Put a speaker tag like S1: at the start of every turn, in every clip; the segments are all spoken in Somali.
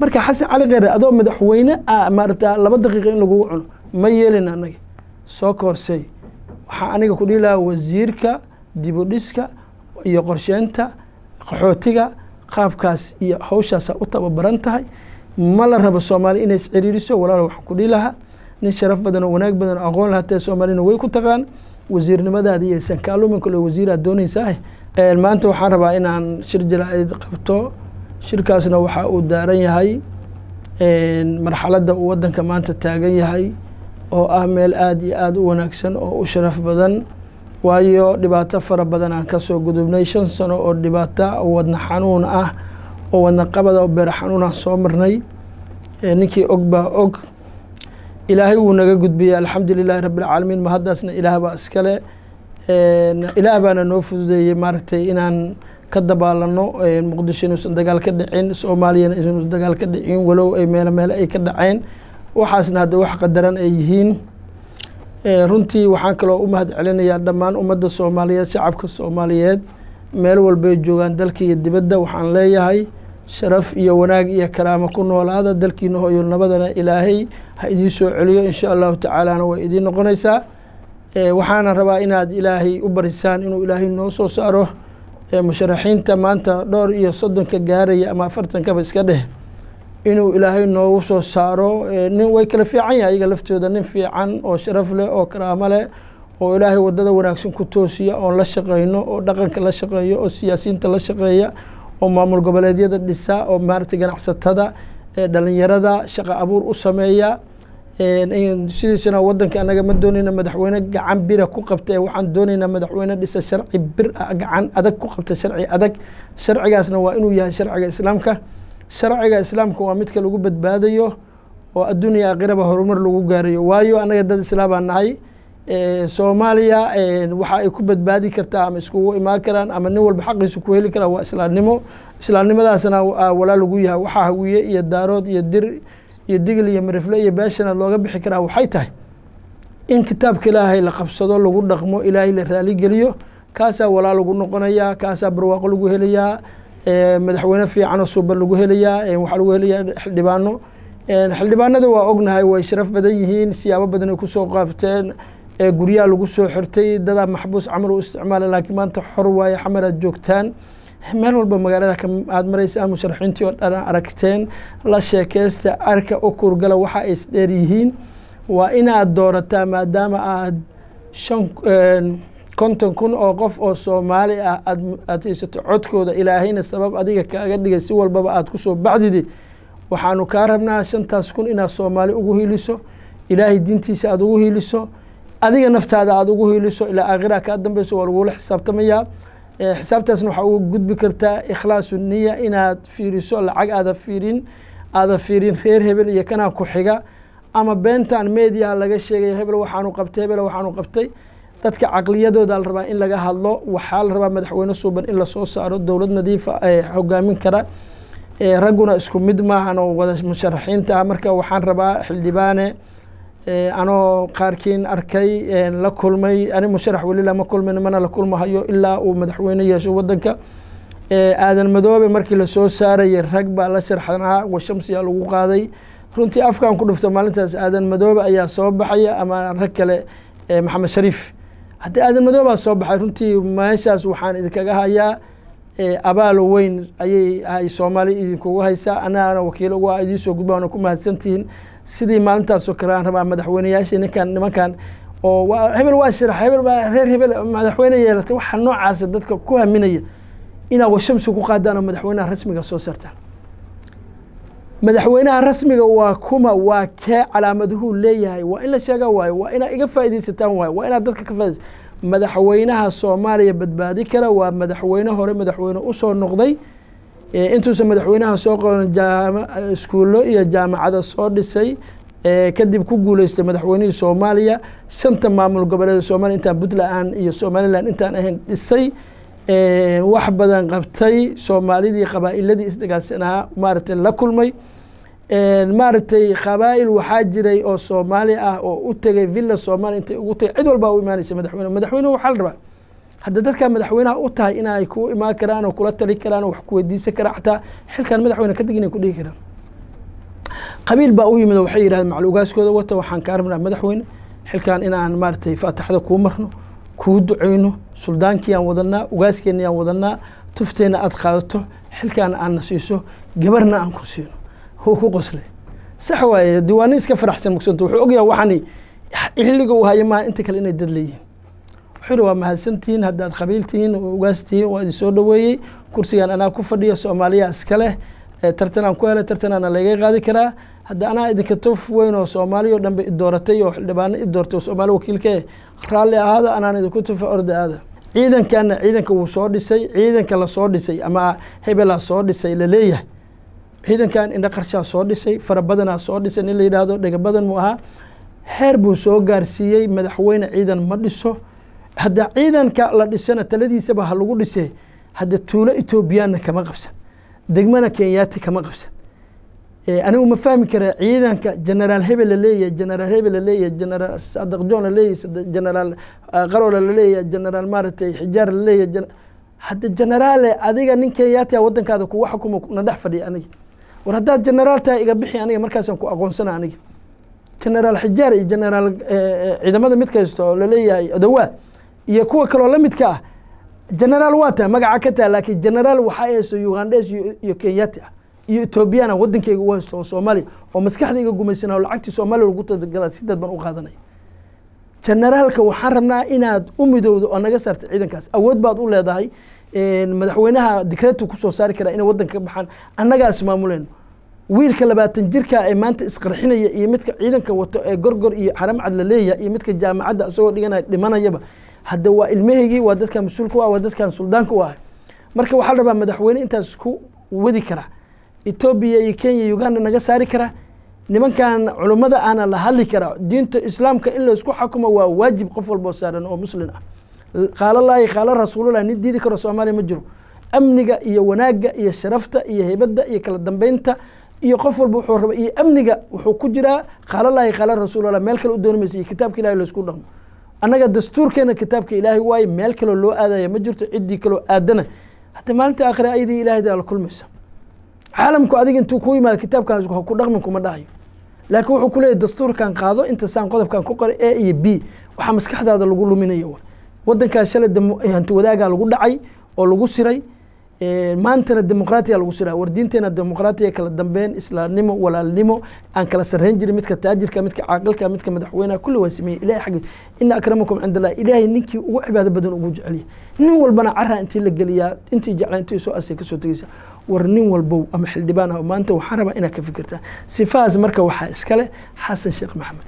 S1: marka xasan cali kheyre adoo madaxweyne ah maarata laba daqiiqa in lagugu cuno ma yeelin anaga soo koorsey waxaa aniga ku dhihi lahaa wasiirka dibudhiska iyo qorsheynta qaxootiga qaabkaas iyo hawshaasa u tababaran tahay ma la rabo soomaali inay isciriiriso walaalo waxaan ku dhihi lahaa nin sharaf badan oo wanaag badan oo aqoon lahatee soomaalina way ku taqaan wasiirnimadaadi iyo sankaalumin kale wasiiraad doonaysaa maanta waxaan rabaa inaan shir jilaaid qabto shirkaasna waxa uu daaran yahay marxaladda uu waddanka maanta taagan yahay oo ah meel aada iyo aada u wanaagsan oo u sharaf badan waayo dhibaato fara badan aan kasoo gudubnay shan sano oo dhibaato wadna xanuun ah oo wadna qabada oo beer xanuun ah soo marnay ninkii og baa og ilaahay wuu naga gudbiyey alxamdu lilahi rabbi alcaalamiin ma haddaasna ilaah baa iskale ilaah baana noo fududeeyey maaragtay inaan ka dabaalano muqdisho inuusan dagaal ka dhicin soomaaliyana inuusan dagaal ka dhicin walow ay meelo meele ay ka dhaceen waxaasna hadda wax qadaran ay yihiin runtii waxaan kaloo u mahad celinayaa dhammaan ummadda soomaaliyeed shacabka soomaaliyeed meel walbay joogaan dalka iyo dibadda waxaan leeyahay sharaf iyo wanaag iyo karaamo ku noolaada dalkiina hooyo nabadana ilaahay ha idiin soo celiyo insha allahu tacaalana way idiin noqonaysaa waxaana rabaa inaad ilaahay u barisaan inuu ilaahay noo soo saaro musharaxiinta maanta dhowr iyo soddonka gaaraya ama afartankaba iska dheh inuu ilaahay noogu soo saaro nin way kala fiican yahay iyaga laftooda nin fiican oo sharaf leh oo karaamo leh oo ilaahay waddada wanaagsan ku toosiya oon la shaqeyno oo dhaqanka la shaqeeyo oo siyaasiyiinta la shaqeeya oo maamul goboleedyada dhisa oo maaragtay ganacsatada dhalinyarada shaqa abuur u sameeya sidiisana waddanka anaga ma doonayna madaxweyne gacan bira ku qabta waxaan doonaynaa madaxweyne dhisa sharci bir ah gacan adag ku qabta sharci adag sharcigaasna waa inuu yahay sharciga islaamka sharciga islaamka waa midka lagu badbaadayo oo adduuniya aakhiraba horumar lagu gaarayo waayo anaga dad islaambaan nahay soomaaliya waxa ay ku badbaadi kartaa ama iskugu imaan karaan ama nin walba xaqiisa ku heli karaa waa islaamnimo islaamnimadaasna walaa lagu yahay waxaa hawiye iyo daarood iyo dir iyo digil iyo marifle iyo beeshana looga bixi karaa waxay tahay in kitaabka ilaahay la qabsado lagu dhaqmo ilaahay la raaligeliyo kaasaa walaa lagu noqonayaa kaasaa barwaaqo lagu helayaa madaxweyne fiicanoo suuban lagu helayaa waxaa lagu helayaa xildhibaano xildhibaanada waa ognahay way sharaf badan yihiin siyaabo badan ay kusoo qaabteen guryaha lagu soo xirtay dadaa maxbuus camal u isticmaala laakiin maanta xor waaye xamar aad joogtaan meel walba magaalada aad maraysaan musharaxiintii oo dhan aragteen la sheekeysta arka u kurgala waxa ay isdheer yihiin waa inaad doorataa maadaama aad shan konton kun oo qof oo soomaali ah aad haysato codkooda ilaahayna sabab adiga kaaga dhigay si walbaba aad kusoo baxdidi waxaanu kaa rabnaa shantaas kun inaad soomaali ugu hiiliso ilaahay diintiisa aada ugu hiiliso adiga naftaada aada ugu hiiliso ilaa aakhiraha kaa dambeyso waa lagula xisaabtamayaa xisaabtaasna waxaa uga gudbi kartaa ikhlaasu niya inaad fiiriso lacag aada fiirin aada fiirin reer hebel iyo kanaa ku xiga ama beentan mediaha laga sheegaya hebel waxaanu qabtay hebel waxaanu qabtay dadka caqliyadooda la rabaa in laga hadlo waxaa la rabaa madaxweyne suuban in lasoo saaro dowlad nadiifa hogaamin kara ragguna isku mid maahan oo wada musharaxiinta marka waxaan rabaa xildhibaane anoo qaarkiin arkay la kulmay ani musharax weli lama kulmin mana la kulmahayo ilaa uu madaxweyne yeesho waddanka aadan madoobe markii lasoo saarayay rag baa la sharxanaa washamsiya lagu qaaday runtii afkan ku dhufto maalintaas aadan madoobe ayaa soo baxaya ama rag kale maxamed shariif haddii aadan madoobaa soo baxay runtii meeshaas waxaan idinkaga hayaa abaalo weyn ayay ay soomaali idinkugu haysaa anagana wakiilo uga idiin soo gudba waana ku mahadsantihiin sidii maalintaasoo kale aan rabaa madaxweyneyaashii ninkan nimankan oo hebel waa shirax hebel baa reer hebel madaxweyne yeelatay waxa noocaasa dadka ku haminaya inaad washamsi ku qaadaan oo madaxweynaha rasmiga soo saartaan madaxweynaha rasmiga waa kuma waa kee calaamaduhuu leeyahay waa in la sheega waayo waa inaad iga faaidaysataan waayo waa inaad dadka ka faaids madaxweynaha soomaaliya badbaadi kara waa madaxweyne hore madaxweyne usoo noqday intuusan madaxweynaha soo qoran iskuullo iyo jaamacada soo dhisay kadib ku guuleystay madaxweynihii soomaaliya shanta maamul goboleeda soomaliya intaan puntland iyo somalilan intaan ahayn dhisay wax badan qabtay soomaalidii qabaa'iladii isdagaalsanaa maaragtay la kulmay maaragtay qabaa'il waxaa jiray oo soomaali ah oo u tegay villa soomaaliya intay ugu tagay cid walbaa u imaanaysa madaxweyne madaxweyne waxaa la rabaa hadda dadkaa madaxweynaha u tahay inay ku imaan karaan oo kula tali karaan oo wax ku weydiisan karaan xataa xilkan madaxweyne kadib inay ku dhihi karaan qabiil baa u yimid oo waxay yidhahdeen macal ugaaskooda wata waxaan kaa rabnaa madaxweyne xilkan inaan maaragtay faataxda kuu marno kuu duceyno suldaankii aan wadanaa ugaaskeennii aan wadanaa tufteenna aad qaadato xilkaana aadna siiso gabarna aan ku siino wuu ku qoslay sax waaye diwaani iska faraxsan mugsanta wuxuu ogyahay waxani xilliga uu hayo maaha inta kale inay dad leeyihiin wuxuu yihi waa mahadsantihiin haddaad qabiil tihiin ugaas tihiin waa idin soo dhoweeyey kursigan anaa ku fadhiya soomaaliya iska leh tartan aan ku helay tartanaana laga qaadi karaa hadda anaa idinka tof weyn oo soomaaliya o dhan ba idooratay oo xildhibaano i doortay oo soomaali wakiilka raalli ahaada anaan idinku tufa orda aada ciidankaana ciidanka wuu soo dhisay ciidanka lasoo dhisay ama hebelaa soo dhisay laleeyahay ciidankan indha qarshaa soo dhisay fara badanaa soo dhisay nin la yidhaahdo dhega badan mu ahaa heer buu soo gaarsiiyey madaxweyne ciidan ma dhiso hadda ciidanka la dhisana taladiisaba ha lagu dhisee hadda tuulo etoobiyaanna kama qabsan degmana kenyaati kama qabsan anigu ma fahmi kara ciidanka generaal hebel la leeyahay generaal hebel la leeyahay generaal sadaq john la leeyahay generaal qarola la leeyahay generaal maaragtay xijaar la leeyahay hadda generaale adiga nin kenyaati a waddankaada kuga xukuma na dhex fadhiya aniga war haddaad generaal tahay iga bixi aniga markaasaan ku aqoonsana aniga generaal xijaar iyo generaal ciidamada mid kasta oo laleeyahay odawaa iyo kuwa kaloo la midka ah generaal waa tahay magaca ka taha laakiin generaal waxaa haysto ugandhes iyo kenyati ah iyo etoobiyana waddankayga u haysto oo soomaaliya oo maskaxda iga gumaysana oo lacagtii soomaaliya lagu talagala si dadban u qaadanaya generaalka waxaan rabnaa inaad u midowdo oo naga saarta ciidankaas awood baad u leedahay madaxweynaha dikreetu kusoo saari karaa inay waddanka ka baxaan annagaa ismaamuleyno wiilka labaatan jirka ee maanta isqarxinaya iyo midka ciidanka wato ee gorgor iyo xaramcad la leeyahay iyo midka jaamacadda isagoo dhiganaya dhimanayaba hadda waa ilmahaygii waa dadkan mas-uulka u ah waa dadkan suldaanka u ahay marka waxaa la rabaa madaxweyne intaas ku wadi kara etoobiya iyo kenya uganda naga saari kara nimankan culummada ahna la hadli karaa diinta islaamka in laysku xakumo waa waajib qof walboo saaran oo muslin ah qaalalaahi qaala rasuululah nin diidi karo soomaaliya ma jiro amniga iyo wanaagga iyo sharafta iyo heybadda iyo kala dambeynta iyo qof walba wuxuu raba iyo amniga wuxuu ku jiraa qaalalaahi qaala rasuululah meel kale u dooni maysa iyo kitaabka ilahi laysku dhaqmo annaga dastuurkeena kitaabka ilaahay waaye meel kaloo loo aadaya ma jirto ciddii kaloo aadana hadda maalinta aakhire ayadii ilahayda la kulmaysa caalamku adiga intuu ku yimaado kitaabkaas ha ku dhaqmin kuma dhahayo laakiin wuxuu kuleeyahy dastuurkan qaado inta saan qodobkan ku qoray a iyo b waxaa maskaxdaada lagu luminaya wa waddankaas shalay hanti wadaagaa lagu dhacay oo lagu siray maantana dimuqraatiya lagu siraa war diinteena dimuqraatiya kala dambeyn islaamnimo walaalnimo aan kala sarreyn jirin midka taajirka midka caaqilka midka madaxweynaha kulli waa sameeyey ilahay xaggi ina akramakum cinda allah ilaahay ninkii ugu cibaado badan ugu jeceliya nin walbana caraa intii la geliyaa intii jeclaa intii soo asay kasoo tegeysa war nin walbow ama xildhibaan ah maanta waxaan rabaa inaad ka fikirtaa sifahaas marka waxaa iskale xasan sheekh maxamed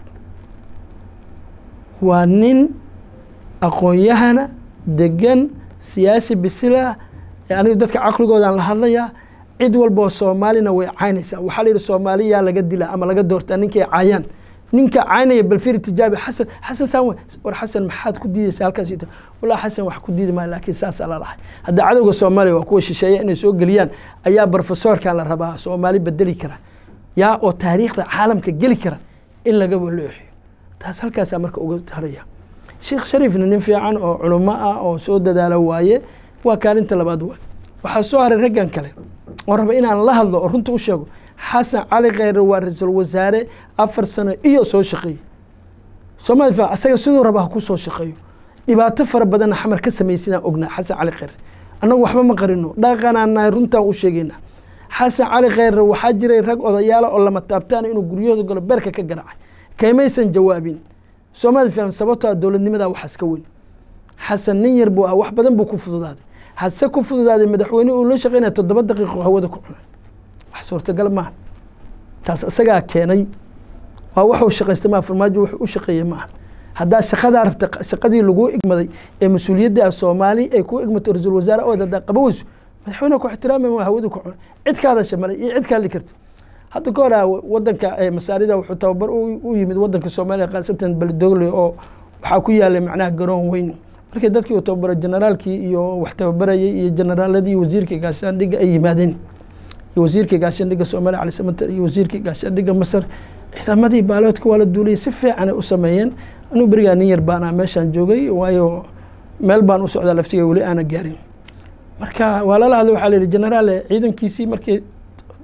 S1: waa nin aqoon-yahana degan siyaasi bisila anigu dadka caqligoodaan la hadlayaa cid walboo soomaalina way caynaysaa waxaa la yidhi soomaaliyaa laga dilaa ama laga doortaa ninkay caayaan ninka caynaya balfiri tijaabi xasan xasan saan war xasan maxaad ku diidaysa halkaas walaa xasan wax ku diidi maayo laakiin saasaa la lahay hadda cadowga soomaaliya waa kuwa shisheeya inay soo geliyaan ayaa brofesorkan la rabaa soomaali bedeli kara yaa oo taariikhda caalamka geli kara in laga walooxiyo taas halkaasaa marka uga haraya sheekh shariifna nin fiican oo culummo ah oo soo dadaala waaye waa kaalinta labaad waay waxaa soo haray raggan kale oo raba inaan la hadlo oo runta u sheego xasan cali kheyre waa ra-iisul wasaare afar sano iyo soo shaqeeyey soomali fa asaga siduu raba ha ku soo shaqeeyo dhibaato fara badanna xamar ka samaysidaan ognaa xasan cali kheyre annagu waxba ma qarino dhaqanaan nahay runtaan u sheegaynaa xasan cali kheyre waxaa jiray rag odayaala oo lama taabtaana inuu guryahooda galo beerka ka garaacay kaymaysan jawaabin soomali faham sababtoo ah dowladnimadaa waxaas ka weyn xasan nin yar buu ah wax badan buu ku fududaaday hase ku fududaaday madaxweyne uu la shaqeynaya toddoba daqiiqo hawada ku cunay wax suurtagal maaha taas isagaa keenay waa waxuu shaqaystay maa farmaajo wuxuu u shaqeeyey maaha haddaa shaqadaa rabta shaqadii laguu igmaday ee mas-uuliyadda soomaali ay ku igmato ra-iisul wasaare ood haddaa qaba weyso madaxweyne ku ixtiraamay waa hawada ku cunay cid ka hadasha malay iyo cid ka hadli karta hadda ka hora wadanka masaarida wuxuu tababar u yimid wadanka soomaaliya khaasatan beledogle oo waxaa ku yaalay macnaha garoon weyn markii dadkii uu tababaray generaalkii iyo wax tababarayay iyo generaaladii wasiirkii gaashaandhigga ay yimaadeen iyo wasiirkii gaashaandhigga soomaaliya cali samater iyo wasiirkii gaashaandhigga masar ciidamadii baaloodka waa la duuliyay si fiican ay u sameeyeen anigu berigaa nin yar baan ah meeshaan joogay waayo meel baan u socdaa laftiga weli aana gaarin marka waa lala hadlay waxaa la yidhi generaale ciidankiisii markii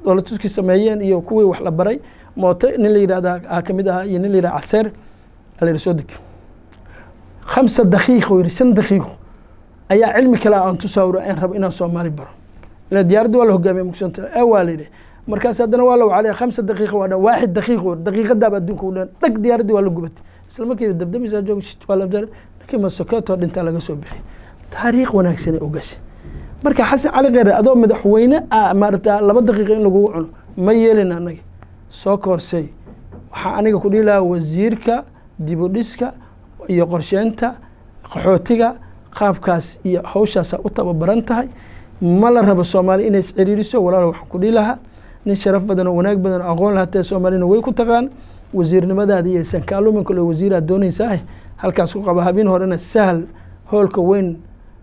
S1: dowlatuskii sameeyeen iyo kuwii wax la baray mooto nin la yidhahda aa kamid ahaa iyo nin la yidhahda caseer ala yidhi soo deg khamsa daqiiqo yidhi shan daqiiqo ayaa cilmi kale aan tusaawiro aan rabo inaan soomaali baro ila diyaaradda waa la hogaamiya mugsanta ee waa la yidhi markaas haddana waa la wacalaya khamsa daqiiqa waa dhan waaxid daqiiqo daqiiqadaaba adduunka u dhan dhag diyaaraddii waa la gubatay isla markiiba dabdamisaa joog shit waa la ninkii masokeetoo dhintaa laga soo bixiyay taariikh wanaagsanay u gashay marka xasan cali kheyre adoo madaxweyne ah maarata laba daqiiqa in lagugu cuno ma yeelin anaga soo koorsey waxaa aniga ku dhihi lahaa wasiirka dibudhiska iyo qorsheynta qaxootiga qaabkaas iyo hawshaasa u tababaran tahay ma la rabo soomaali inay isciriiriso walaal waxaan ku dhihi lahaa nin sharaf badan oo wanaag badan oo aqoon lahatee soomaalina way ku taqaan wasiirnimadaada iyo sankaalumin kale wasiiraad doonaysaa halkaas ku qaba habeen horena sahal hoolka weyn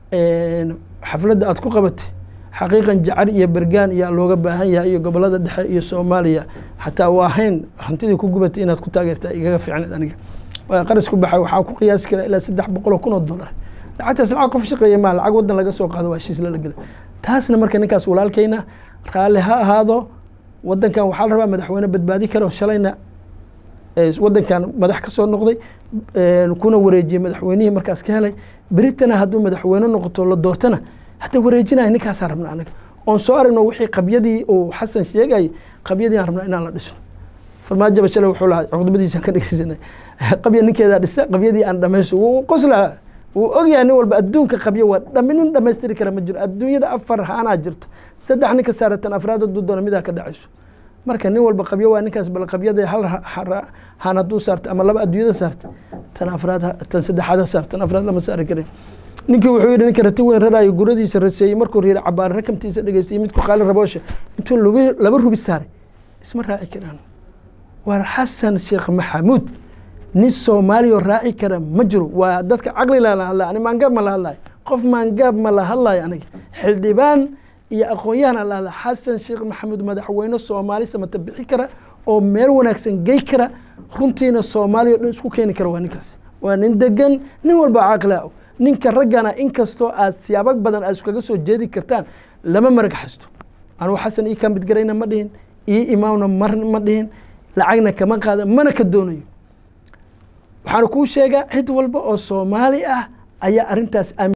S1: xafladda aad ku qabatay xaqiiqan jacar iyo bergaan iyaa looga baahan yahay iyo gobolada dhexe iyo soomaaliya xataa waa ahayn hantidii ku gubatay inaad ku taageerta igaga fiicneed aniga qaras ku baxay waxaa ku qiyaasi kara ilaa saddex boqol oo kun oo dollar lacagtaas lacag qof shaqeeya maa lacag waddan laga soo qaado waa heshiis lala gela taasna marka ninkaas walaalkayna raalli ha ahaado waddankan waxaa la rabaa madaxweyne badbaadi karo shalayna waddankan madax ka soo noqday kuna wareejiyey madaxweynihii markaas ka helay beritana hadduu madaxweyne noqoto la doortana hadda wareejinaya ninkaasaa rabna anaga oon soo aragno wixii qabyadii uu xasan sheegayay qabyadii aan rabna inaan la dhisno farmaajaba shalay wuxuu lahaa cudbadiisaan ka dhegeysanay qabya ninkeedaa dhisa qabyadii aan dhamaysto wuu qoslaa wuu ogyahay nin walba adduunka qabyo waa dhami nin dhamaystiri kara ma jiro adduunyada afar haanaa jirto saddex ninka saaratan afraad hadduu doono midaa ka dhacayso marka nin walba qabyo waa ninkaas bal qabyada hal haan hadduu saarta ama laba adduunyada saarta tan afraad tan saddexaad ha saarta tan afraad lama saari karin ninkii wuxuu yidhi ninka rati weyn raraayo guradiisa raseeyey markuu riira cabaar rakamtiisa dhegeystay midku qaali raboosha intuu laba rubi saaray isma raaci karaan waa xasan sheekh maxamuud nin soomaaliya raaci kara ma jiro waa dadka caqlila la hadlaya ani maangaab ma la hadlayo qof maangaab ma la hadlayo aniga xildhibaan iyo aqoon-yahana la hadla xasan sheekh maxamuud madaxweyne soomaali samata bixi kara oo meel wanaagsan gey kara runtiina soomaaliya o dhan isku keeni kara waa ninkaas waa nin degan nin walba caqlia ninka raggana inkastoo aad siyaabo badan aad iskaga soo jeedi kartaan lama marag xasto anugu xasan ii ka midgarayna ma dhihin ii imaamna mar ma dhihin lacagna kama qaada mana ka doonayo waxaana kuu sheegaa cid walba oo soomaali ah ayaa arrintaas